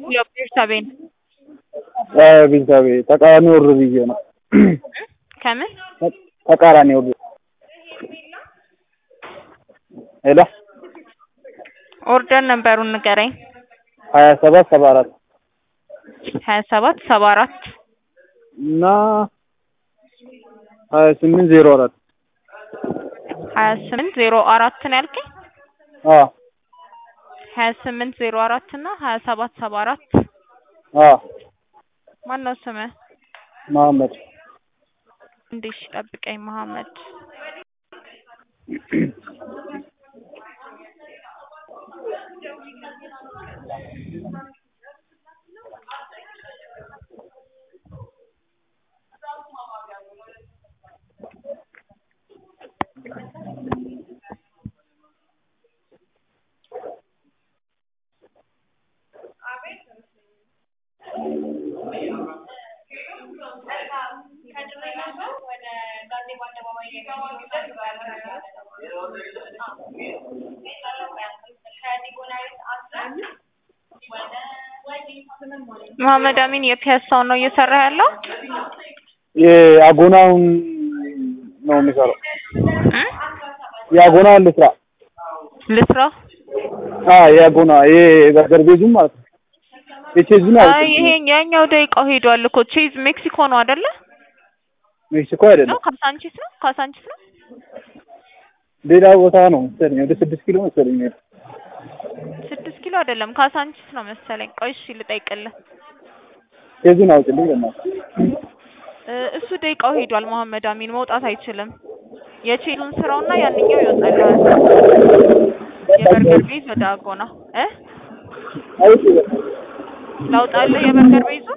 ቤርሳቤን ቤተሰቤ ተቃራኒ ወር ብዬ ነው። ከምን ተቃራኒ ወር ሄሎ ኦርደር ነበሩን ንገረኝ። ሀያ ሰባት ሰባ አራት ሀያ ሰባት ሰባ አራት እና ሀያ ስምንት ዜሮ አራት ሀያ ስምንት ዜሮ አራት ነው ያልከኝ? አዎ ሀያ ስምንት ዜሮ አራት እና ሀያ ሰባት ሰባ አራት አዎ ማነው ስምህ? መሀመድ እንዴ እሺ ጠብቀኝ መሀመድ መሀመድ አሚን የፒያሳውን ነው እየሰራ ያለው? የአጎናውን ነው የሚሰራው። የአጎናውን ልስራ። ልስራ? አዎ የአጎና ይሄ በርገር ቤዙም ማለት ነው። የቼዙን አይ አይ ይሄ ያኛው ደቂቃው ሄዷል እኮ ቼዝ ሜክሲኮ ነው አይደለ? ሜክሲኮ አይደለም ነው ካሳንቺስ ነው ካሳንቺስ ነው? ሌላ ቦታ ነው መሰለኝ። ወደ ስድስት ኪሎ መሰለኝ የሚሄደው። ስድስት ኪሎ አይደለም ካሳንቺስ ነው መሰለኝ። ቆይ እሺ ልጠይቅልህ። ቼዙን አውጭልኝ በእናትህ። እ እሱ ደቂቃው ሄዷል መሀመድ አሚን መውጣት አይችልም። የቼዙን ስራውና ያንኛው ይወጣልሃል። የበርገር ቤዝ ወደ አጎና እ አውጪ ላውጣልህ የበርገር ቤዙ